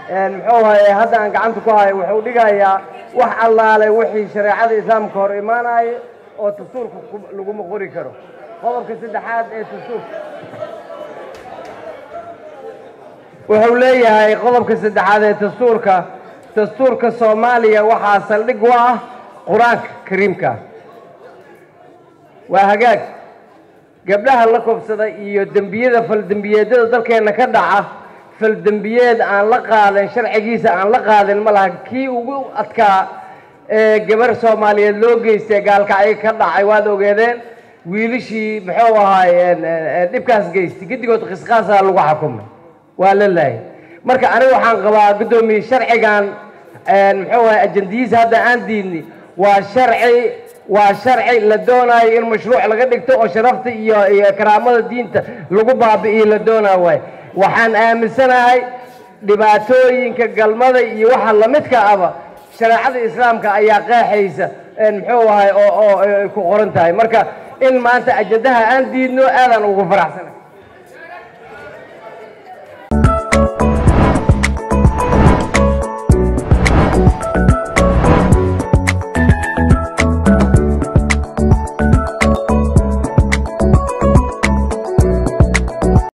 muxuu ahaye hadda aan gacanta ku hayo wuxuu dhigayaa wax allaale wixii shareecada islaamka hor imaanaya oo dastuurka laguma qori karo qodobka saddexaad ee dastuurka wuxuu leeyahay qodobka saddexaad ee dastuurka dastuurka soomaaliya waxaa saldhig u ah qur-aanka kariimka waa hagaag gabdhaha la kobsada iyo dembiyada faldembiyeedyada dalkeenna ka dhaca faldembiyeed aan la qaadan sharcigiisa aan la qaadin ma laha kii ugu adkaa ee gabar soomaaliyeed loo geystay gaalkacyo ka dhacay waad ogeedeen wiilishii muxuu ahaaye dhibkaas geystay gedigood qisqaasaa lagu xukumay waa la laayay marka aniga waxaan qabaa guddoomiye sharcigan muxuu ahay ajandiyiisa hadda aan diidni waa sharci waa sharci la doonayo in mashruuc laga dhigto oo sharafta iyo iyo karaamada diinta lagu baabi'iyo la doonaa waay waxaan aaminsanahay dhibaatooyinka galmada iyo waxa lamidka aba shareecada islaamka ayaa qeexaysa muxuu ahay oo oo ay ku qoran tahay marka in maanta ajandaha aan diidno aadaan ugu faraxsanay